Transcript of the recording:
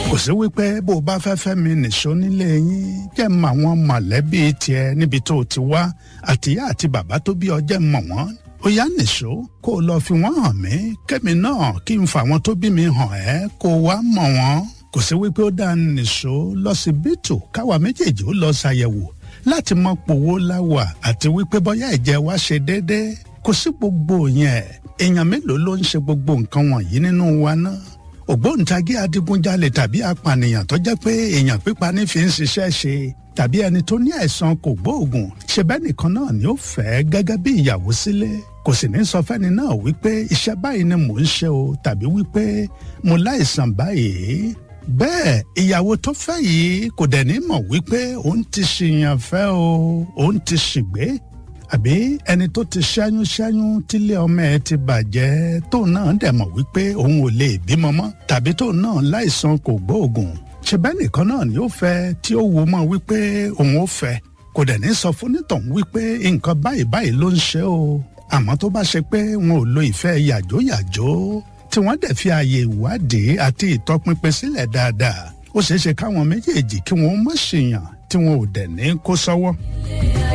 kò sí wípé bó o bá fẹ́ fẹ́ mi nìṣó nílé yín jẹ́ mọ àwọn mọ̀lẹ́bí tiẹ̀ níbi tó o ti wá àtìyá àti bàbá tó bí ọ jẹ́ mọ̀ wọ́n ó yá nìṣó kó o lọ fi wọ́n hàn mí kẹ́mi náà kí n fa àwọn tó bí mi hàn ẹ́ kó o wá mọ̀ wọ́n kò sí wípé ó dá nìṣó lọ́sibítù káwa méjèèjì ó lọ ṣàyẹ̀wò láti mọ pòwó láwà àti wípé bóyá ẹ̀jẹ̀ wa ṣe déédéé kò sí gbogbo yẹn èèyàn mélòó ló ń ṣe gbogbo nǹkan wọ̀nyí nínú wa náà ògbóǹtagí adigunjalè tàbí apànìyàn tó jẹ́ pé èèyàn pípa ní fi ń ṣiṣẹ́ ṣe tàbí ẹni tó ní àìsàn kò gbóògùn ṣe bẹ́ẹ̀ nìkan náà ni ó fẹ́ gẹ́gẹ́ bí ìyàwó sílé kò sì ní sọ fẹ́ni náà wípé iṣẹ́ báyìí ni mò ń ṣe o tàbí wípé mo láìsàn báyìí bẹ́ẹ̀ ìyàwó tó fẹ́ yìí kò dẹ̀ ní mọ̀ wípé òun ti ṣìyàn fẹ́ o òun ti ṣìgbé àbí ẹni tó ti ṣẹ́yún ṣẹ́yún tílé ọmọ ẹ ti bàjẹ́ tóun náà dẹ̀ mọ̀ wípé òun ò lè bímọ mọ́ tàbí tóun náà láìsàn kò gbóògùn ṣe bẹ́ẹ̀ nìkan náà ni ó fẹ́ tí ó wo mọ́ wípé òun ó fẹ́ kò dẹ̀ ní sọ fún nítọ̀hún wípé nǹkan báyìí báyìí ló ń ṣe o àmọ́ tó bá ṣe pé wọn ò lo ìfẹ́ yàjóyàjó tí wọ́n dẹ̀ fi ààyè ìwádìí àti ìtọpinpin sílẹ̀ dáadáa ó ṣeé ṣe káwọn méjèèjì kí wọ́n mọ̀ ṣèyàn tí wọn ò dẹ̀ ní kó sọ́wọ́.